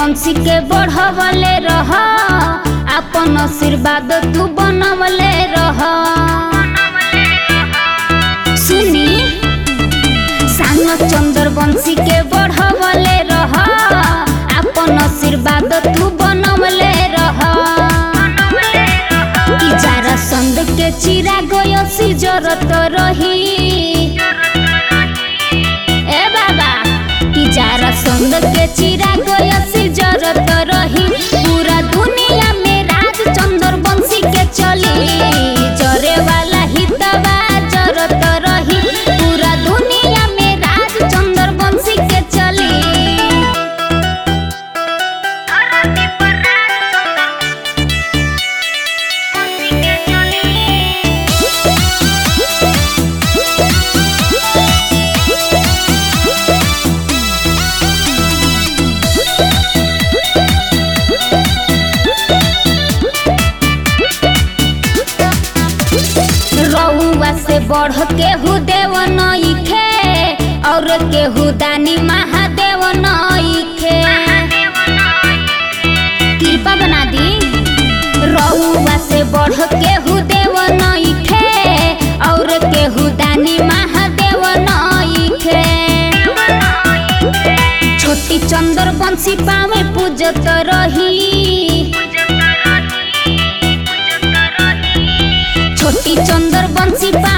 बंशी के बढ़वले रह अपन आशीर्वाद तू बनवले रह सुनी सानो चंद्र बंशी के बढ़वले रह अपन आशीर्वाद तू बनवले रह कि जारा संद के चिरा गयसी जरत रही ए बाबा कि जारा संद के चिरा गयसी जरत रही पूरा दुनिया में राज चंद्र बंशी के चली जरे वाला हितवा जरत रही पूरा दुनिया में राज चंद्र बंशी के चली रउआ से बढ़ केहू देव नइखे और केहू दानी महादेव नइखे कृपा बना दी रउआ से बढ़ केहू देव नइखे और केहू दानी महादेव नइखे छोटी चंद्र बंशी पावे पूजत रही छोटी चंद्र बंशी